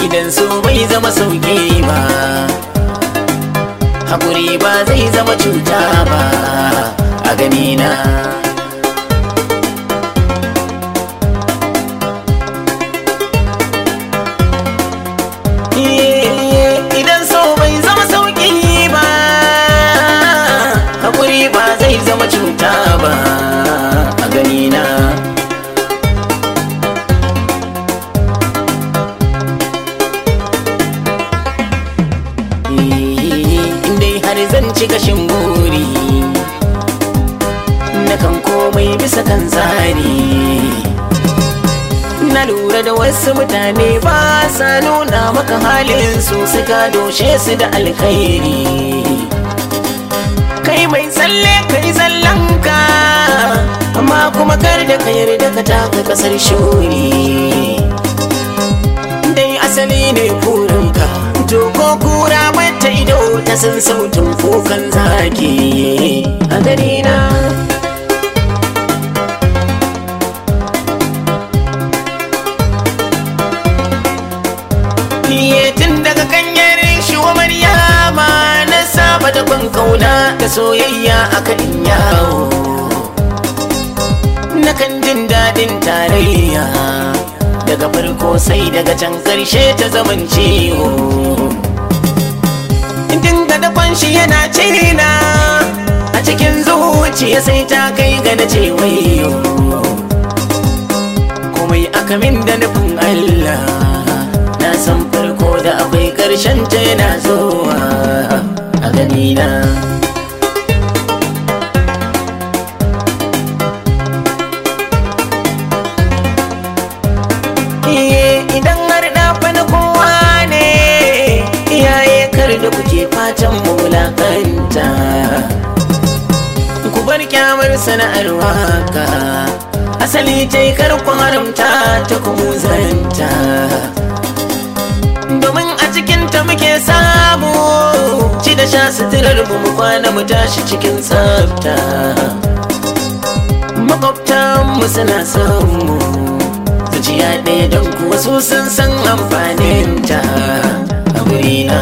idan so bai zama sauki ba hakuri ba zai zama cuta ba a ganina idan so bai zama sauki ba hakuri ba zai zama cuta ba a ganina dai har zan ci gashin buri na kan komai bisa kan tsari na lura da wasu mutane ba sa nuna maka halin su suka doshe su da alkhairi kai mai tsalle kai tsallanka amma kuma kar da ka yarda ka taka kasar shuri dai asali ne burinka to ko kura mata ido ta san sautin kukan zaki a gari na tun daga kanyar shi wa maryama na saba da ban kauna da soyayya a kan yawo na kan jin daɗin tarayya daga farko sai daga can ƙarshe ta zaman ciwo dinga da kwanshi yana cina a cikin zuciya sai ta kai ga na ce wayo komai aka min da nufin Allah na san farko da akwai ƙarshen ta yana zuwa a ganina idan har ɗafa na kowa ne iyaye kar da kuke fatan mulakanta ku bar kyamar sana'ar waka asali ta yi karkon haramta ta kuma zanta domin a cikinta muke samu ci da sha suturar mu mu kwana mu tashi cikin tsafta makwabtan mu suna son mu zuciya ɗaya don kuwa su sun san amfanin ta a wurina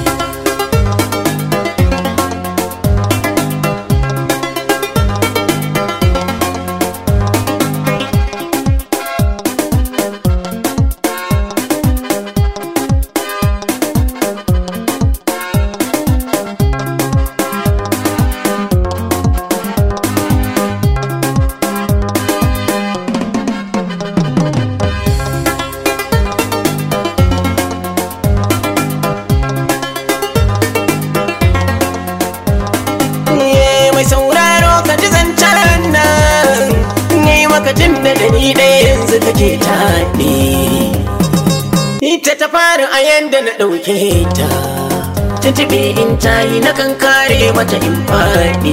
mai sauraro ka ji zancen nan yi maka jin da gani ɗaya yanzu kake taɗi ita ta fara a yanda na ɗauke ta tuntuɓe in ta yi na kan kare mata in faɗi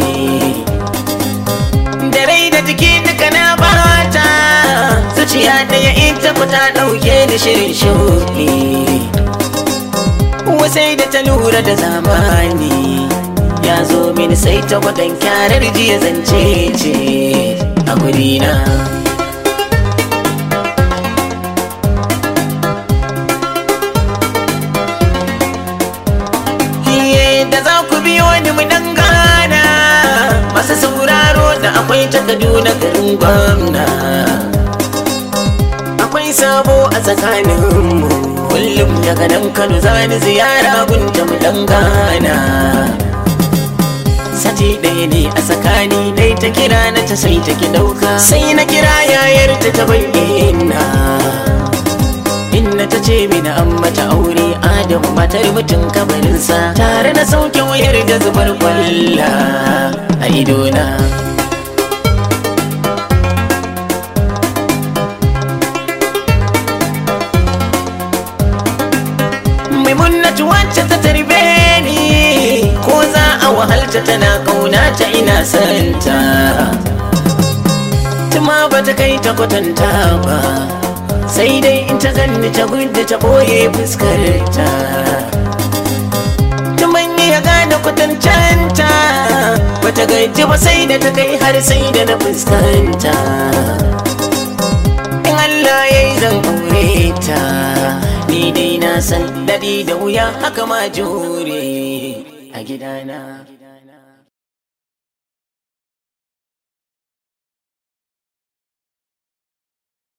da rai da jiki duka na bata zuciya ɗaya ita ku ta ɗauke da shirin shuɗi wasai da ta lura da zamani ya zo mini sai ta gwadon kyarar jiya zance ce a gurina Iye da za ku biyo ni mu dangana masu sauraro da akwai takardu na garin gwamna akwai sabo a tsakaninmu kullum daga nan kano zani ziyara gunta mu dangana sati ɗaya ne a tsakani dai ta kira na ta sai ta ki ɗauka sai na kira yayar ta ta bayyana inna ta ce mini an mata aure adamu matar mutum kabarinsa tare na sauke wayar da zubar kwalla a idona maimunatu wacce ta tarbe ni ko za a wahalta tana kauna ta ina santa tuma ba ta kai ta kwatanta ba sai dai in ta ganni ta gudu ta boye fuskarta tuman ya gane kwatancanta ba ta gaji ba sai da ta kai har sai da na fuskanta in Allah ya yi zan aure ta ni dai na na san daɗi da wuya haka ma jure a gidana